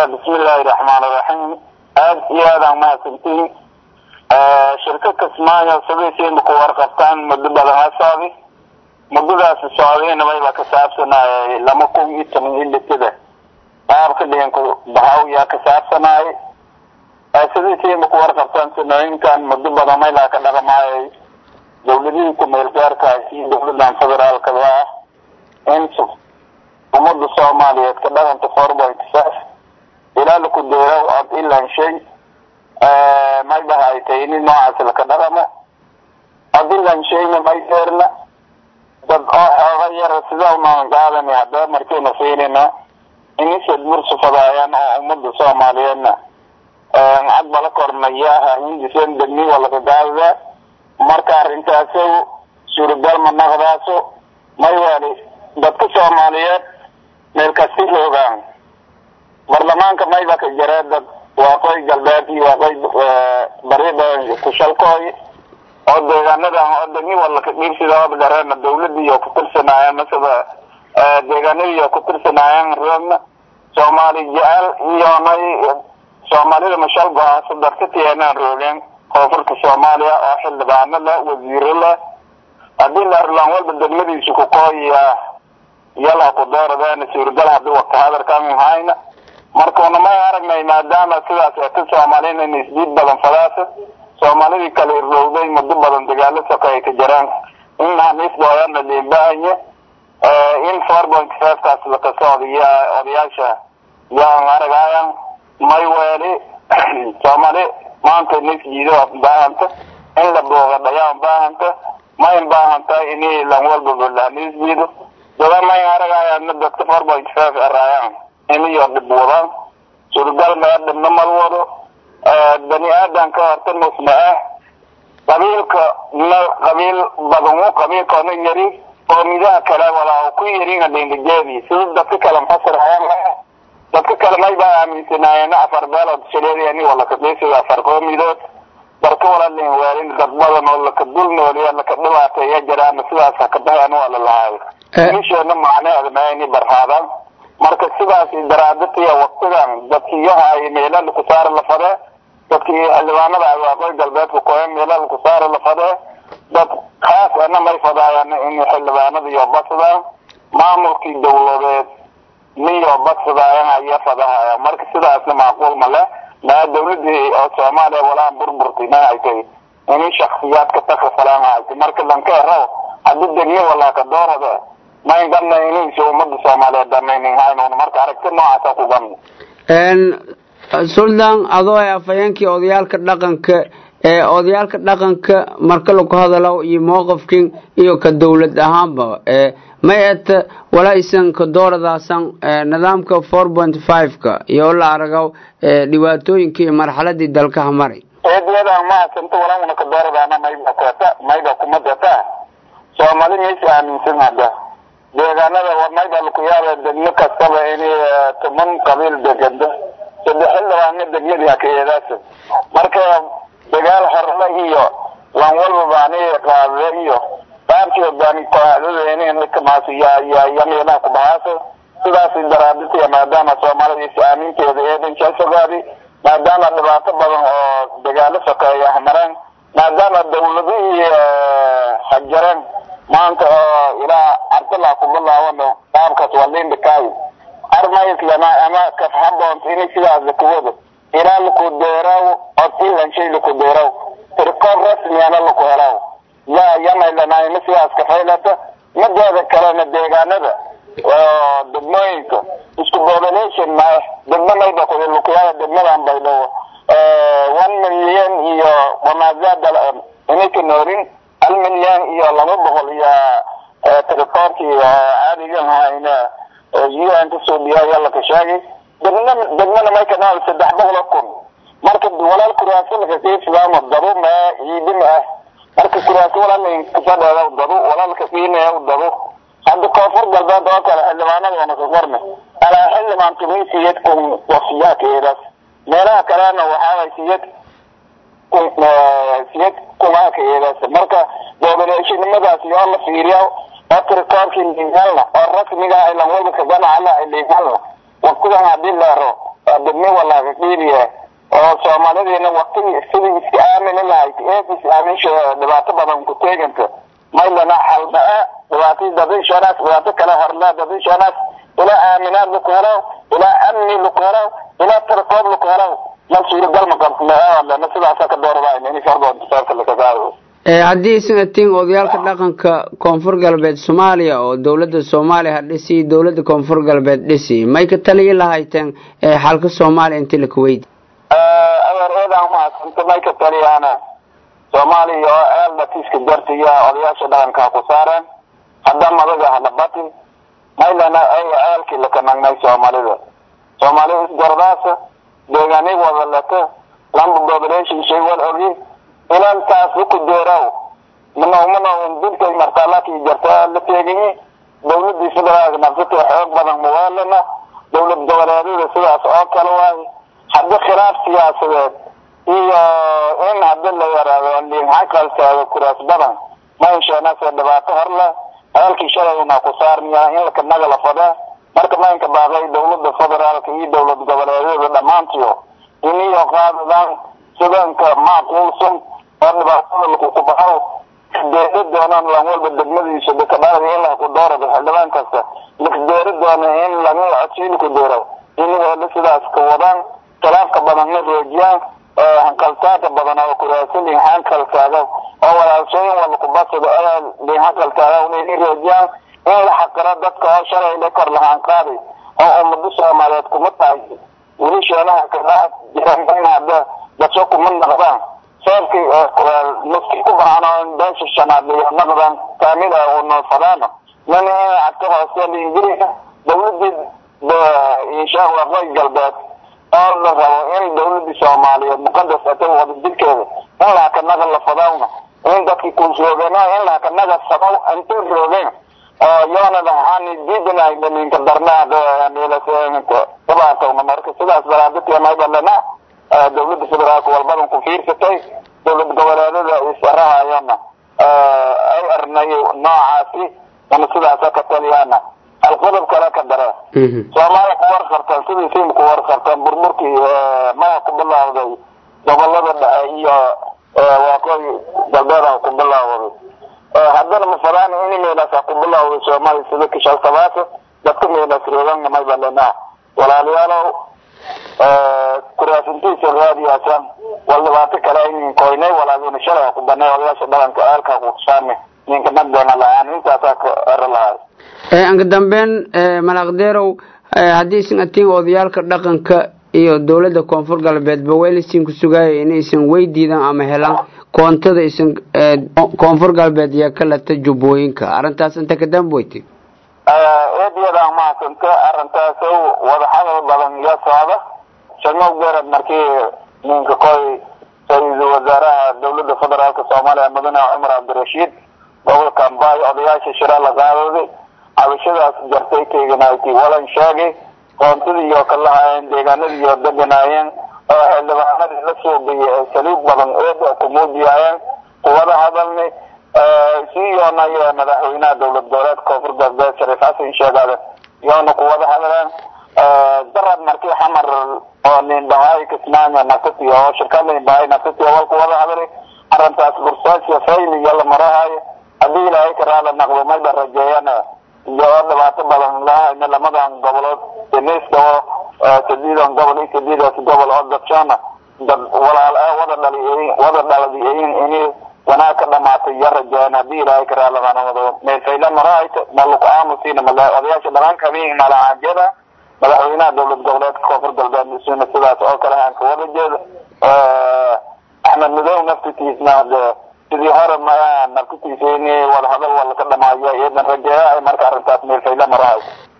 bismillaahi raxmaan iraxiim aad iyo aadaan mahadsantiin shirka kismaayo sabaysiinba ku warqabtaan muddo badan ha socdi muddadaasi socdayna mayba ka saabsanayay lama kun iyo toban iyo litada qaabka dhiganku bahaw yaa ka saabsanayay sabaysiinba ku warqabtaan sanooyinkan muddo badan maylaa ka dhaqmaayay dawladihii ku-meel gaarkaas iyo dawladan federaalkaba ah in ummadda soomaaliyeed ka dhaqanta four point five ilaa laku deerow od ilan shay maybaha ay tahay nin noocaas laka dhaqamo od ilan shayna may deerna dad oo xooga yara sida unaan qaadani haddaba markayna fiirina inisad mursufadaayaan oo ummadda soomaaliyeedna cad bala kornayaha hindisen degni waa laka qaadada marka arrintaaso suuragal ma naqdaaso may wali dadka soomaaliyeed meel kasti joogaan baarlamaanka mayba ka jaree dad waaqooy galbeed iyo waaqooy barida kushalkooy oo deegaanadan oo degni walaka dhiibsidaba gareena dawladiiyo kutirsanaayan masaba deegaanadiiyo kutirsanaayan roogna soomaali jecel iyonay soomaalida mashalgoaasa dadka tiyeenaan roogeen koonfurta soomaaliya oo xildhibaano leh wasiiro leh haddii la arlaan walba degmadiisa kukooya yala ku dooradeen suuragal hadii wata hadalkan hayna markuuna may aragnay maadaama sidaas eeta soomaaliyana in isdiid badan fadaasa soomaalidii kala irowday muddo badan dagaalo soka ay ka jiraan in haniisbooyana liibaanye in four point five kaas laka socdiya odayaasha yaan aragayan may weeli soomaali maanta nisjiido baahanta in la boogadhayaan baahanta mayn baahanta ini lan walbaba lanisjiido dada may aragayana dadka four point five araayaan iniyo dhib wadaan suuragal mee dhibna mal wado bani aadanka horta musma ah qabiilka na qabiil badanu qabiilkoona yari qoomidaha kale walaa ku yarin adingajeedi sida dadka kale mfasirayaan dadka kale may baa aaminsanaayeen afar beelood shaleedayani waa laka dhiisida afar qoomidood darka walalin waalin dad badan oo laka dul nooliya laka dhibaateeya jiraan sidaas haka baheen waa la lahaay isheena macnaheeda maayni barhaadaan marka sidaas daraadatiya waktigan dadkiyaha ay meela laku saara la fadee dadkii xildhibaanada ay waaqooy galbeedka koe meela laku saara la fadee dad khaas ana may fadaayaan in xildhibaanada iyo badsadaan maamulkii dawladeed niyo badsadaayan aya fadahaya marka sidaasna macquul ma leh maa dawladii oo soomaaliya walaan burburtay ma ay tahay ini shaksiyaadka takafalaan hayta marka lankeeraw hadii degni walaa ka doorada mayn ganna ininsa umada soomaaliyeed danaynin haynun marka aragti noocaasa ku ganna suldan adoo ee afhayeenkii odayaalka dhaqanka ee odayaalka dhaqanka marka laku hadalo iyo mowqifkin iyo ka dowlad ahaanba may eta walaa isan ka dooradaasan nidaamka four point five-ka iyo la aragaw dhibaatooyinkii marxaladii dalkaha maray eedayadan mahadsanto walauna ka dooradaana mayba kota mayba kuma data soomaali maysa aaminsan hadda deegaanada mayba laku yaaba degmo kastaba inay toban qabiil degado saddex xildhibaana degmadii hakaeedaasa marka dagaal horle iyo lan walbaba ani qaade iyo qaabkii hogaami kooxdadeenikamaas ya ya yameelaha ku bahaaso sidaas daraaditiya maadaama soomaalida is aaminteeda eedan jalsogaadi maadaama dhibaato badan oo dagaalo sokeeya mareen maadaama dawladihii hajareen maanta oo ilaa cabdallah kubilaawana qaabkaas waa liindhikaayo armayslana ama kafhaboont ini sidaas lakuwado ilaa laku deeraw od ilan shay laku deeraw tirkood rasmiyana laku helaw ya yamaylana ima sidaas kafaylata madeeda kalena deegaanada oo degmooyinka isku population ma degmo mayba lukuyaada degmadan baydhabo one million iyo wamaazada inayka noorin hal milyan iyo laba boqol iyo tirikoorkii caadigan hayna un kasoo dhiyaaya laka sheegay degna degmana mayka nool saddex boqol kun marka walaal kuraasi lakakesidaama dabo ma ciidi ma ah marka kuraasi walaal kasadheeda dabo walaalka qiinaya dabo hadda koonfur galbeed oo kale xildhibaanadoona ka qorne alaa xildhibaan tumay siyad kun wasiyaha keedaas meelaha kalena waxaaway siyad kun siyad kumaa keedaas marka populationimadaas yoo la fiiriya oo tirikoorkii liihalna oo rasmiga ilan walba kaganacala liihalna waqtigan hadii leero degme walaaga qiibiya oo soomaalidiina waktigii sidii iska aamini lahayd eed is aaminsha dhibaato badan ku teeganta maylana xaldaa dhibaato dadishanaas dhibaato kale horle dadishanaas ilaa aaminaad laku helo ilaa amni laku helo ilaa tarkoob laku helo ma suuragal ma qabsna sidaasa ka dooradayn in fardoontasaabka lakagaado haddii isnatiin odayaalka dhaqanka koonfur galbeed soomaaliya oo dowladda soomaaliya ha dhisi dowladda koonfur galbeed dhisi may ka taliyi lahayteen xalka soomaaliya inti la kuweydi adeer eedaan mahadsanta may ka taliyaana soomaaliya oo eel dhatiiska jartiya odayaasha dhaqanka ku saareen hadda madaga hadhabati maylana ay ceelkii lakanagnay soomaalida soomaalida isgordaasa deegaanay wada lata lamba population shay wal ogi ilan taas ku deeraw manaw manaw dilkay martaalakii jarta la teegayi dawladii federaalka nafsata xoog badan muwaalana dawlad goboleedyada sidaas oo kale waay haddi khilaaf siyaasadeed iyo in haddi la yaraado liinxaqaltaaga kuraas badan ma insheenase dhibaato horle ceelkii shalayna ku saarmiya in lakanaga la fada marka maynka baaqay dawlada federaalka iyo dawlad goboleedyada dhammaantiyo iniyo qaadadaan sidanka macquulsan oo dhibaatada lakukubaxo deeri doonaan lan walba degmadiisa dekadhaada in laku doorado xildhibaan kasta lakdeeri doono in laga codsiin ku deero inigoona sidaas ka wadaan khilaafka badanna roojiyaan hankaltaaga badan oo kuraasa liinxankaltaaga oo walaalsooyin walakubasado ayaa liinxankaltaaga ini roojiyaan in la xaqiro dadka oo shalay la kor lahaan qaaday oo ummado soomaaliyeed kuma tahay weli sheenaha kadhaa jiran hadda dadso kuma naqdaan sababkii maski ku baxaan oo beesha shanaad iyo naqdan kaamil ah oo noofadaana nana in cagta hoose liingiriga dawladii inshaa waqooyi galbeed oo la rabo in dawladii soomaaliyeed muqadas ata wada jirkeeda in lahakanaga la fadawna in dadkii kuusroogeen in lahakanaga sabaw inta roogeen oo yoonada waxaan diidanay ninka darnaa dhibaatowna marka sidaas daraadateemaydalena dawladda federaalka walbadan ku fiirsatay dawlad goboleedyada isarahayana ay arnay noocaasi ana sidaasa ka taliyaana alqodob kale ka dare soomaaliya ku warqarteen sidii sim ku warqarteen burburkii maha ku bilawday gobolada dhexe iyo waaqooyi galbeeda ku bilawday haddana mafadaan ini meelaasa ku bilawday soomaaliya sida kishaltabaasa dadka meelaas roogan maybalena walaalayaalow kuraasintiisa raadiyaasan wal dhibaato kale inin koynay walaagina shalay ku banay odayaasha dhaqanka eelka kusaame ninka nagdeena la-aan intaasaa ka ero lahay anka dambeyn malaqdeerow haddii isan atiin odayaalka dhaqanka iyo dowladda koonfur galbeedba weylisin ku sugaaya inaysan weydiidan ama helaan koontada isan koonfur galbeed iyo kalata jubbooyinka arrintaas inta ka damboyti eediyadaan mahadsanta arrintaas wadaxadal badan iyo socda shamow garad markii ninka koy ra-iisul wasaaraha dawladda federaalka soomaaliya mudane cumar cabdirashiid gobolka ambaayo odayaasha shira la qaadooday cabashadaas jartay teeganayti walan sheegay koontadii iyo kalahaayeen deegaanadii iyo deganaayeen oo xildhibaanadii la soogayay ee saliib badan eeda ku muujiyaayeen kuwada hadalni sii yoonayo madaxweynaha dowlad goboleedka koonfur galbeed shariif xasan sheegaade yoona kuwada hadleen darad markii xamar oo liinbahaay kismaayo nafsati oo shirkad liinbahaay nafsati wal kuwada hadlay arrintaas bursaasiya fayl iyo la marahayo haddii ilaahay karaala naqdo mayba rajeeyana iyo oo dhibaato badan lahayna lamadan gobolood deniska oo sadiidan gobol iyo sadiidaas gobol oo dadshana dad walaal ah wada dhali wada dhaladiyin ini wanaag ka dhamaatay iyo rajeeyana haddii ilaahay karaala manamado meelfayla marahayto maluku aamusiina mala odayaasha dhaqanka habeen malacaajyada madaxweynaha dowlad goboleedka koonfur galbeed isuna sidaas oo kale aan ka wada jeedo axmed madow naftitiisna de sidii hore ma naftitiisa in wadahadal wala ka dhamaayo iyadan rajeeya marka arrintaas meelfayla marahay